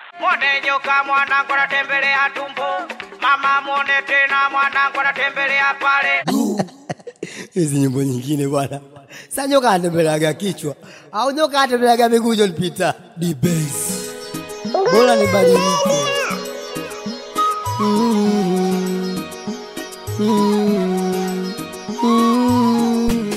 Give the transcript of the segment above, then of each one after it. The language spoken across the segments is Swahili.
Mwone nyoka mwanangu anatembelea tumbo, mama mwone tena mwanangu anatembelea pale. hizi nyimbo nyingine bwana. Sa nyoka anatembeleaga kichwa au nyoka anatembeleaga miguu Jolpita dibes, bora nibadilike. Mm, mm, mm.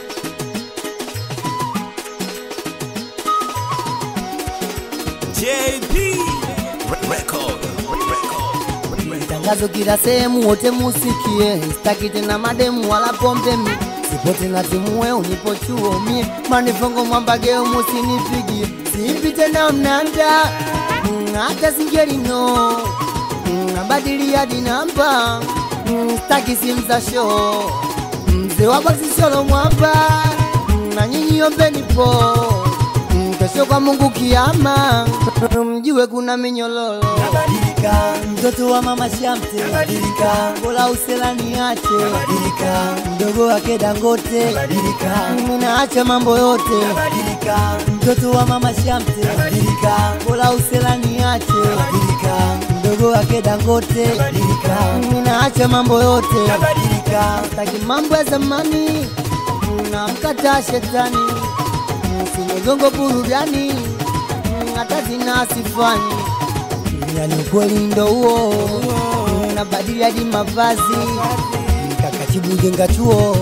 JP Record. Record. Tangazo kila sehemu, wote musikie, sitaki tena mademu wala pombe mi sipo tena timue unipo chuo mie manifongo mwambageo musinipigie simpi tena mnanda Mm, hata singelino Mm, abadili hadi namba Mm, sitaki simu za show mzee wa boksi solo mwamba Mm, na nyinyi ombeni po Mm, kesho kwa Mungu kiama mjue kuna minyololo Badilika, mtoto wa mama Shamte, badilika, bola uselani ache, badilika, mdogo wake Dangote, badilika, mimi naacha mambo yote, badilika, mtoto wa mama Shamte, badilika, bola uselani ache, badilika, mdogo wake Dangote, badilika, mimi naacha mambo yote, badilika, taki mambo ya zamani namkataa shetani simegongo burudani hata zina sifani yani ukweli ndo huo nabadili hadi mavazi kakatibu jenga chuo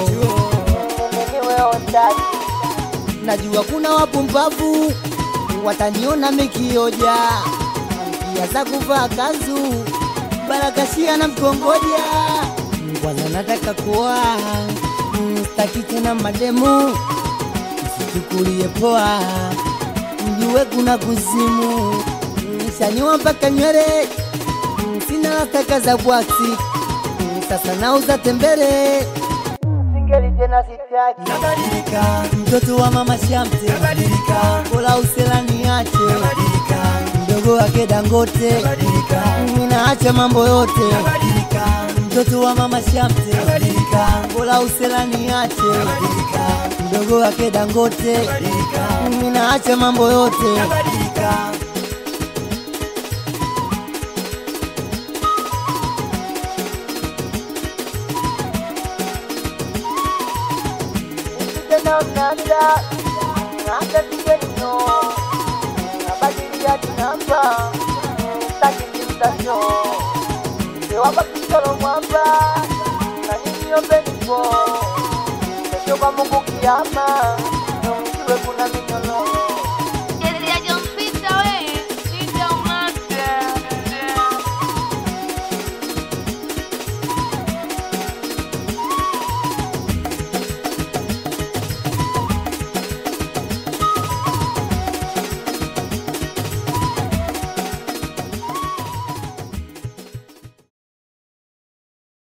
najua kuna wapumbavu wataniona mekioja pia za kuvaa kanzu barakashia na mkongoja kwanza nataka kuwa mm, staki tena mademu msichukulie poa mjue kuna kuzimu Mm, shaniwa mpaka nywele Mm, sina lataka za bwaksi Mm, sasa nauza tembele singeli tena sitaki badilika, mtoto wa mama Shamte, badilika, bola uselani ache badilika, mdogo wake dangote badilika, mimi naacha mambo yote badilika, mtoto wa mama Shamte, badilika, bola uselani ache badilika, mdogo wake dangote badilika, mimi naacha mambo yote badilika. tena mnanda hata singelino nabadilia tinamba takimimtasho sewapa kisolo mwamba na nyinyi ombenipo kesho kwa Mungu kiama mjue kuna mimi